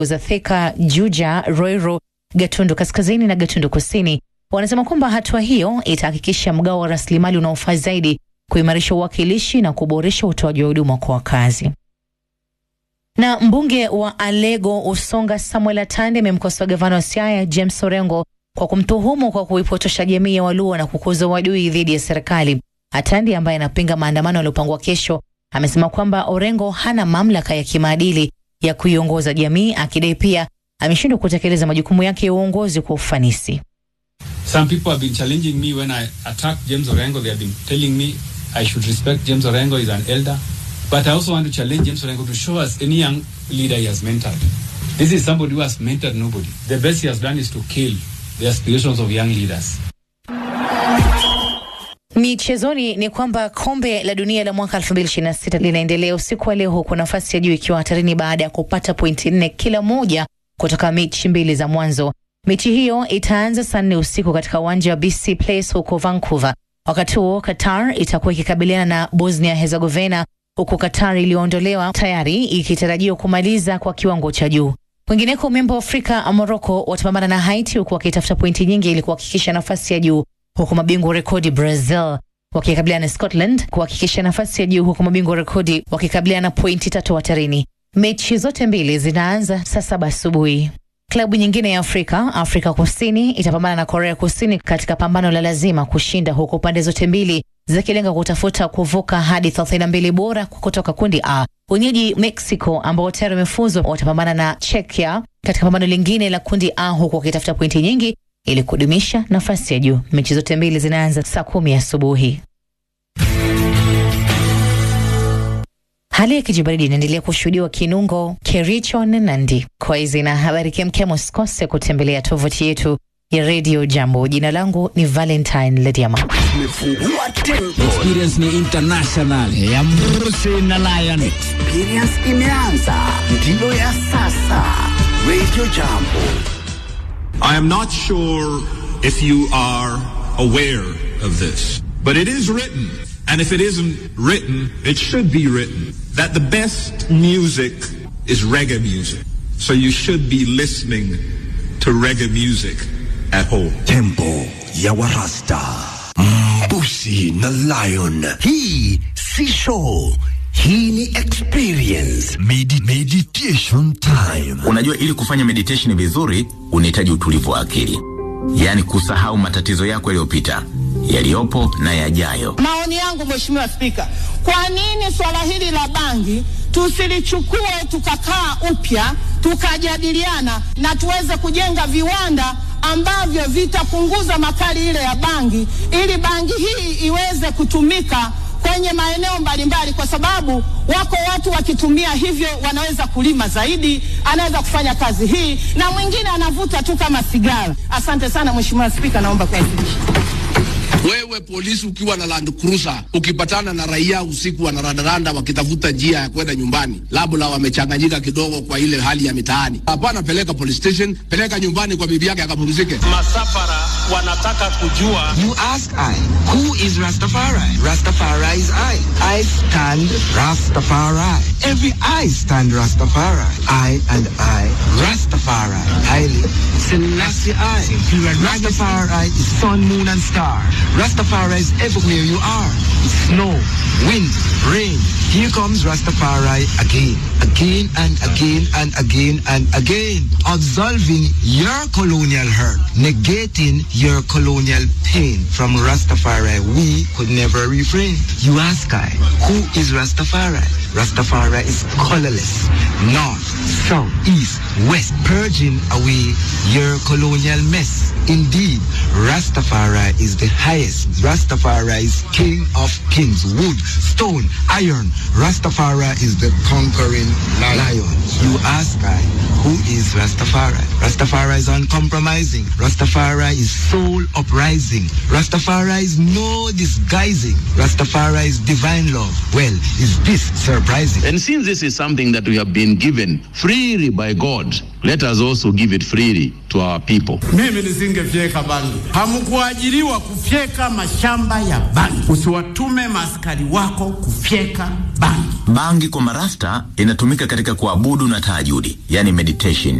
za Thika, Juja, Ruiru, Gatundu Kaskazini na Gatundu Kusini wanasema kwamba hatua hiyo itahakikisha mgao wa rasilimali unaofaa zaidi, kuimarisha uwakilishi na kuboresha utoaji wa huduma kwa wakazi. Na mbunge wa Alego Usonga Samuel Atande amemkosoa gavana wa Siaya James Orengo kwa kumtuhumu kwa kuipotosha jamii ya Waluo na kukuza uadui dhidi ya serikali. Atande ambaye anapinga maandamano yaliyopangwa kesho amesema kwamba Orengo hana mamlaka ya kimaadili ya kuiongoza jamii, akidai pia ameshindwa kutekeleza majukumu yake ya uongozi kwa ufanisi. Some people have been challenging me when I attack James Orengo. They have been telling me I should respect James Orengo. He's an elder. But I also want to challenge James Orengo to show us any young leader he has mentored. This is somebody who has mentored nobody. The best he has done is to kill the aspirations of young leaders. Michezoni ni kwamba kombe la dunia la mwaka 2026 linaendelea usiku wa leo, huku nafasi ya juu ikiwa hatarini baada ya kupata pointi nne kila moja kutoka mechi mbili za mwanzo. Mechi hiyo itaanza saa nne usiku katika uwanja wa BC Place huko Vancouver. Wakati huo Qatar itakuwa ikikabiliana na Bosnia Herzegovina, huku Qatar iliyoondolewa tayari ikitarajiwa kumaliza kwa kiwango cha juu. Kwingineko, memba wa Afrika Morocco watapambana na Haiti huku wakitafuta pointi nyingi ili kuhakikisha nafasi ya juu, huku mabingwa wa rekodi Brazil wakikabiliana na Scotland kuhakikisha nafasi ya juu, huku mabingwa wa rekodi wakikabiliana na pointi tatu hatarini. Mechi zote mbili zinaanza saa saba asubuhi. Klabu nyingine ya Afrika, Afrika Kusini itapambana na Korea Kusini katika pambano la lazima kushinda, huku pande zote mbili zikilenga kutafuta kuvuka hadi 32 bora kutoka kundi A. Wenyeji Mexico ambao tayari wamefuzwa watapambana na Czechia katika pambano lingine la kundi A, huku wakitafuta pointi nyingi ili kudumisha nafasi ya juu. Mechi zote mbili zinaanza saa kumi asubuhi. Hali ya kijibaridi inaendelea kushuhudiwa Kinungo, Kericho na Nandi. Kwa hizi na habari kemkem, usikose kutembelea tovuti yetu ya redio Jambo. Jina langu ni Valentine Lediama. Experience ni international ya Mrusi na Lion. Experience imeanza, ndiyo ya sasa. Radio Jambo. I am not sure if you are aware of this, but it is written, and if it isn't written, it should be written, that the best music is reggae music. So you should be listening to reggae music at home. Tempo ya Warasta. Mbusi na Lion. Hii si show. Hii ni experience. Medi meditation time. Unajua, ili kufanya meditation vizuri unahitaji utulivu wa akili, yaani kusahau matatizo yako yaliyopita, yaliyopo na yajayo. Maoni yangu Mheshimiwa Spika, kwa nini swala hili la bangi tusilichukue tukakaa upya tukajadiliana na tuweze kujenga viwanda ambavyo vitapunguza makali ile ya bangi ili bangi hii iweze kutumika kwenye maeneo mbalimbali, kwa sababu wako watu wakitumia hivyo wanaweza kulima zaidi, anaweza kufanya kazi hii, na mwingine anavuta tu kama sigara. Asante sana Mheshimiwa Spika, naomba kuwasilisha. Wewe polisi ukiwa na Land Cruiser ukipatana na raia usiku wanarandaranda wakitafuta njia ya kwenda nyumbani, labda wamechanganyika kidogo kwa ile hali ya mitaani, hapana, peleka police station, peleka nyumbani kwa bibi yake akapumzike. Masafara wanataka kujua. You ask I, who is Rastafari? Rastafari is I. I stand Rastafari. Every I stand Rastafari. I and I, Rastafari. Haile Selassie I. Rastafari is sun, moon and star. Rastafari is everywhere you are. Snow, wind, rain. Here comes Rastafari again, again and again and again and again. Absolving your colonial hurt, negating your colonial pain. From Rastafari, we could never refrain. You ask I, who is Rastafari? Rastafari is colorless, north, south, east, west, purging away your colonial mess. Indeed, Rastafari is the highest. Rastafari is king of kings, wood, stone, iron. Rastafari is the conquering lion. You ask I, who is Rastafari? Rastafari is uncompromising. Rastafari is soul uprising. Rastafari is no disguising. Rastafari is divine love. Well, is this Sir enterprising. And since this is something that we have been given freely by God, let us also give it freely to our people. Mimi nisingefyeka bangi. Hamkuajiriwa kufyeka mashamba ya bangi. Usiwatume maaskari wako kufyeka bangi. Bangi kwa marasta inatumika katika kuabudu na tahajudi, yani meditation.